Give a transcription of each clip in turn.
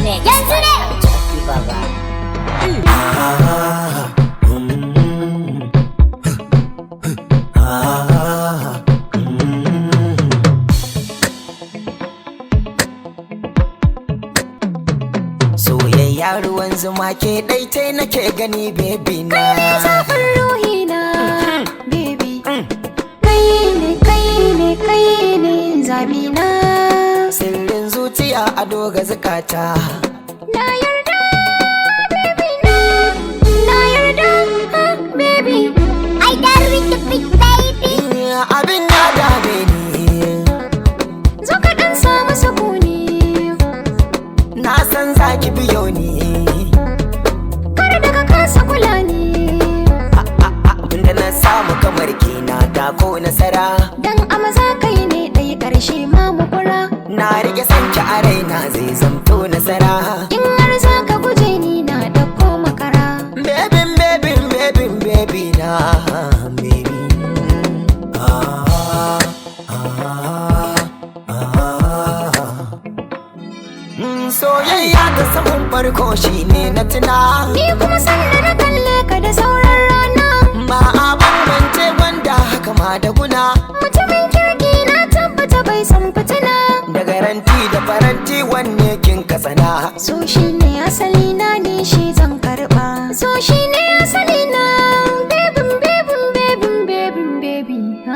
Next Yanzu ne. Jackie Baba. Soyayya ruwan zuma ke ɗaitai nake gani bebi na zafin ruhina baby kai ne kai ne kai ne zabina Sirrin zuciya a doga zukata na yarda baby na na yarda ha, baby I dare with the big baby. Abin ya dame ni zo ka dan samu sukuni Na san zaki biyo ni kar da ka kasa kula ni Abinda na samu kamar kina da ko nasara dan amaza kai ne ɗaya ƙarshe ma mu kura Na rike sanki a raina zai zamto nasara in har za ka guje ni na ɗauko makara Bebin bebin bebin bebi na baby ah, ah, ah. Mm, Soyayya ta saman farko shine na tuna ni kuma sanda na kalle ka da sauran rana Ba a bambance wanda haka ma da guna mutumin kirki na tabbata bai san fitina Da garanti da faranti wanne kin kasana so shi ne asali na ne shi zan karba so shi ne asali na bebin bebin bebin bebin bebi ha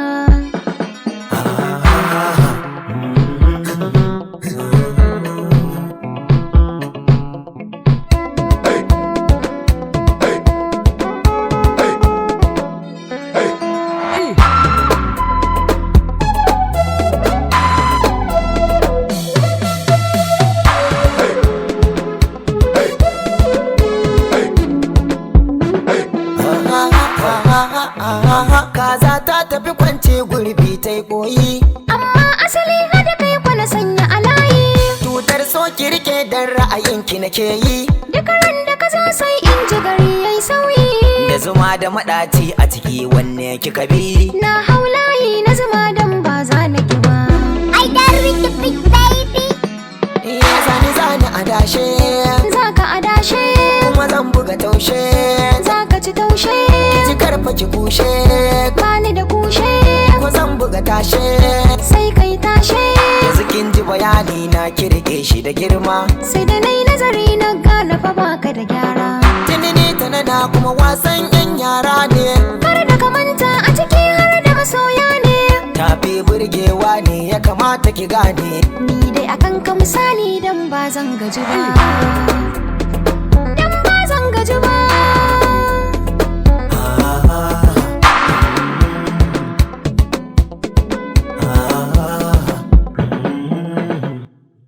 Kaza ta tafi kwance gurbi ta yi koyi amma asali hada kai kwana sanya a layi Tutar so ki rike dan ra'ayinki nake yi duk ran da ka zo sai in ji gari yayi sauyi Da zuma da maɗaci a ciki wanne kika bi na hau layi na zuma dan ba za na ki ba I dare with the big baby. Ya zani zani a dashe za ka adashe Kuma zan buga taushe za ka ci taushe Ki karfa ki kushe bani da kushe Ko zan buga tashe sai kai tashe Yanzu kin ji bayani na kirke shi da girma sai da nai nazari na gane fa baka da gyara Tinini tanana kuma wasan yan yara ne kar da ka manta a ciki har da masoya ne Tafi burgewa ne ya kamata ki gane ni dai akan ka misali dan ba zan gaji ba dan ba zan gaji ba